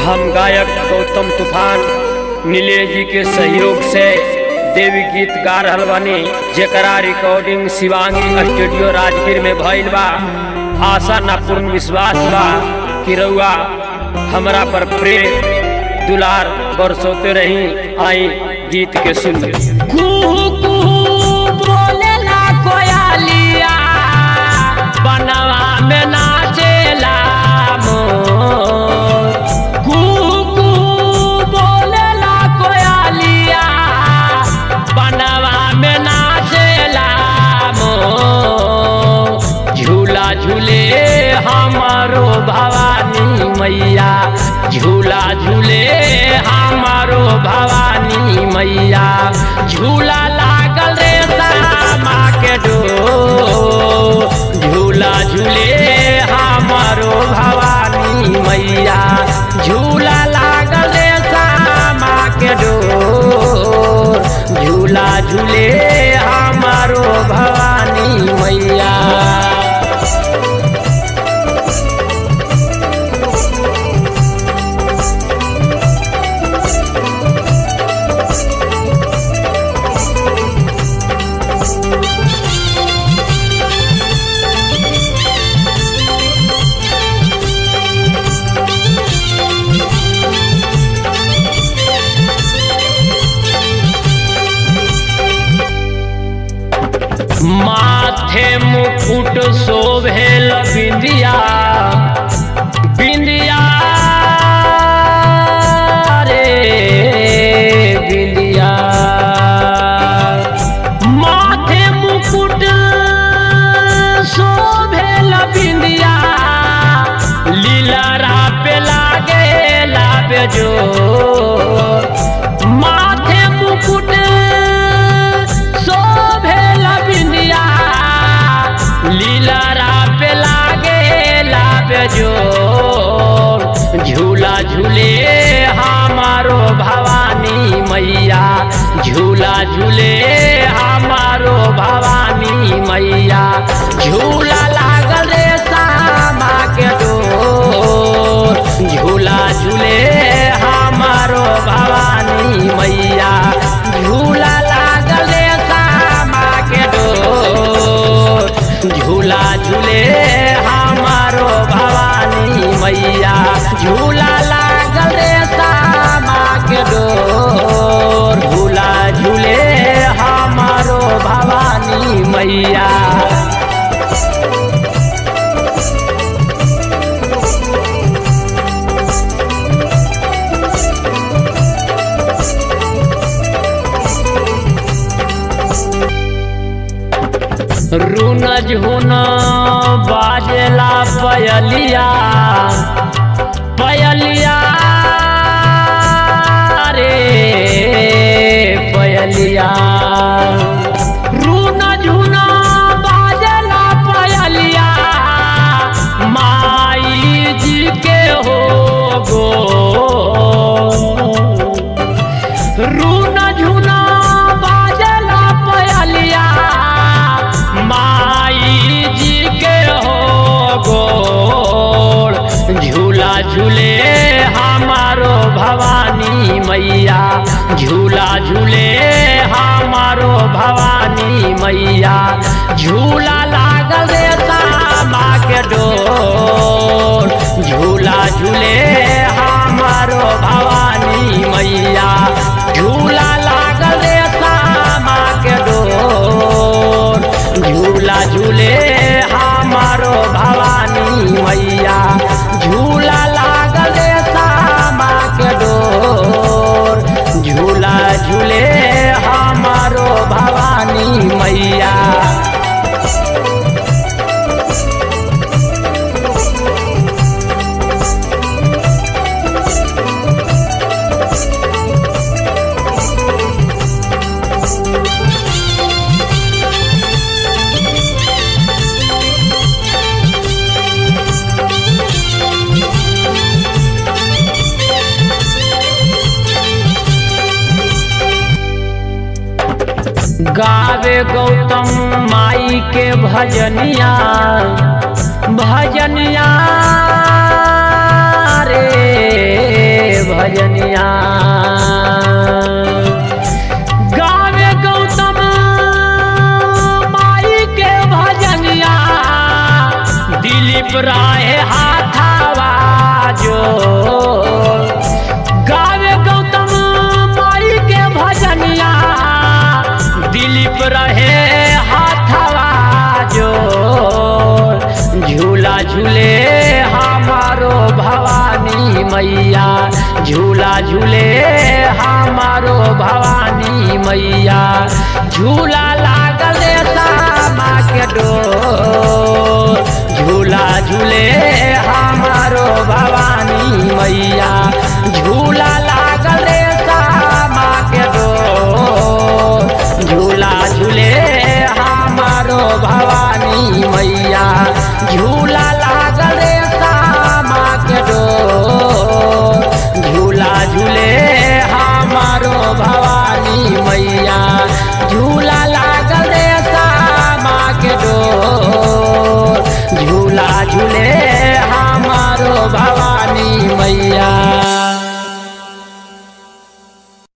हम गायक गौतम तूफान नीलेश जी के सहयोग से देवी गीत गा रहल बानी जेकरा रिकॉर्डिंग शिवांगी स्टूडियो राजगीर में भइल बा आशा ना पूर्ण विश्वास बा कि रउआ हमरा पर प्रेम दुलार बरसोते रही आई गीत के सुन कुहू कुहू बोलेला कोयलिया बनवा में नाचेला मोर कुहू कुहू बोलेला कोयलिया बनवा में नाचेला मोर झूला झूले हमारो भवानी मैया झूला झूले हमारो भवानी मैया झूला लागल रे सामा के डोर झूला झूले हमारो भवानी मैया झूला लागल रे सामा के डोर झूला झूले हमारो भवानी मैया माथे मुकुट शोभेल बिंदिया बिंदिया रे बिंदिया माथे मुकुट शोभेल बिंदिया लीला पे लागे लाबे जो माथे मुकुट शोभेल बिंदिया लीला पे लागे लाबे जो झूला झूले हमारो भवानी मैया झूला झूले हमारो भवानी मैया झूला लागल रे सामा के डोर झूला झूले हमारो भवानी मैया झूला लागल रे सामा के डोर झूला झूले हमारो भवानी मैया झूला लागल रे सामा के डोर झूला झूले हमारो भवानी मैया रुन झुन बाजला पयलिया पयलिया रे पयलिया रुन झुन बाजला पयलिया माई जी के हो गो रूना झुना बाजला पयलिया माई जी के हो गोड़ झूला झूले हमारो भवानी मैया झूला झूले हमारो भवानी मैया झूला लागल रे सामा के डोर झूला झूले हमारो भवानी मैया झूला लागल रे सामा के डोर झूला झूले हमारो भवानी मैया झूला लागल रे सामा के डोर झूला झूले हमारो भवानी मैया गावे गौतम माई के भजनिया भजनिया रे मैया झूला झूले हमारो भवानी मैया झूला लागल सामा के डोर झूला झूले हमारो भवानी